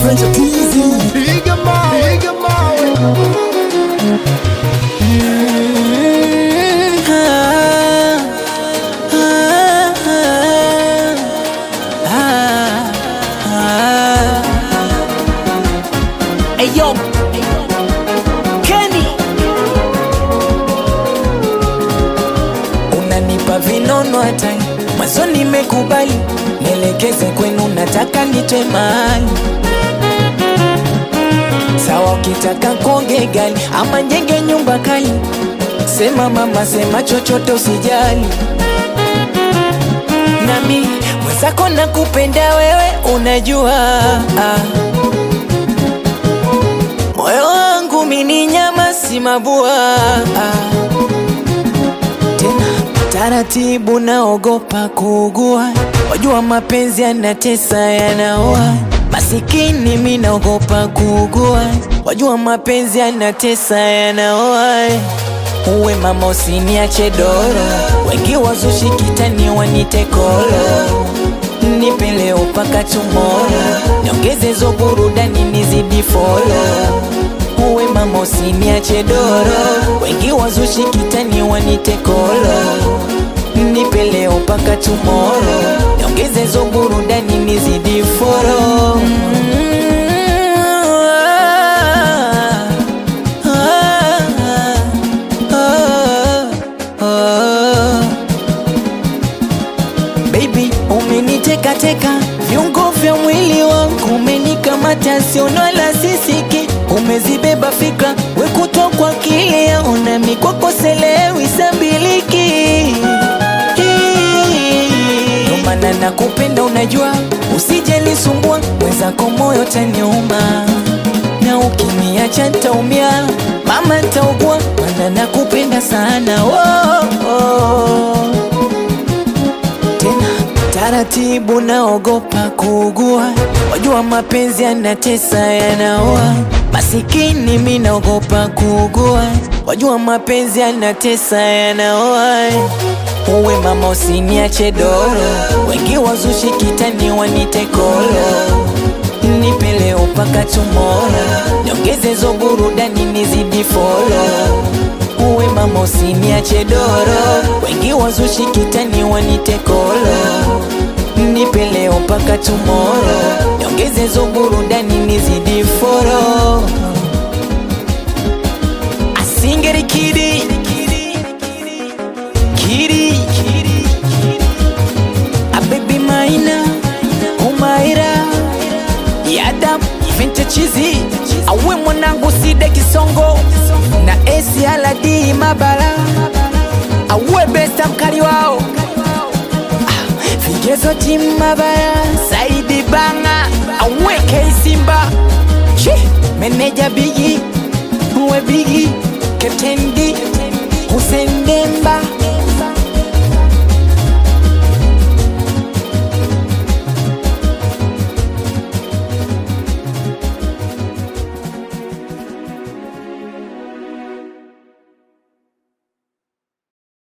French Teasy. Piga mawe, piga mawe. Eyo Kenny unanipa vinono hata mwanzo nimekubali nielekeze kwenu nataka nitwe mahali sawa ukitaka konge gali ama njenge nyumba kali sema mama sema chochote usijali nami mwenzako nakupenda wewe unajua ah. Moyo wangu mini nyama si mabua ah. Tena taratibu naogopa kuugua, wajua mapenzi yanatesa yanaua. Masikini mi naogopa kuugua, wajua mapenzi yanatesa yanaua. Uwe mama usiniache doro, wengi wazushi kitani wanite kolo nipe leo mpaka tomorrow, niongeze zo burudani nizidi follow. Uwe mama usiniache doro, wengi wazushi kitani wanite kolo. Nipe leo mpaka tomorrow, niongeze zo burudani nizidi follow. Mm, ah, ah, ah, ah. Baby, umeniteka teka viungo vya mwili wangu, umenikamata siono la sisiki, umezibeba fikra wekutwa kwa kile yaona mikwako selewi sambiliki Ndo maana nakupenda, unajua usije nisumbua, mwenzako moyo taniuma, na ukiniacha ntaumia, mama ntaugua, maana nakupenda sana oh, oh tena taratibu, naogopa kuugua, wajua mapenzi yanatesa yanaua. Masikini mi naogopa kuugua, wajua mapenzi yanatesa yanaua. Uwe mama usiniache doro, wengi wazushi kitani wanite kolo. Nipe leo mpaka tomorrow, niongeze zo burudani nizidi follow uwe mama usiniache doro, wengi wazushi kitani wanite kolo. Nipe leo mpaka tomorrow, niongeze zo burudani nizidi foro. Asingeri kidi kidi a baby maina umaira yadam vinte chizi awe mwanangu side kisongo na esi aladi mabara awe besta mkali wao Ah, vigezo timu mabara saidi banga awe keisimba Chi, meneja bigi uwe bigi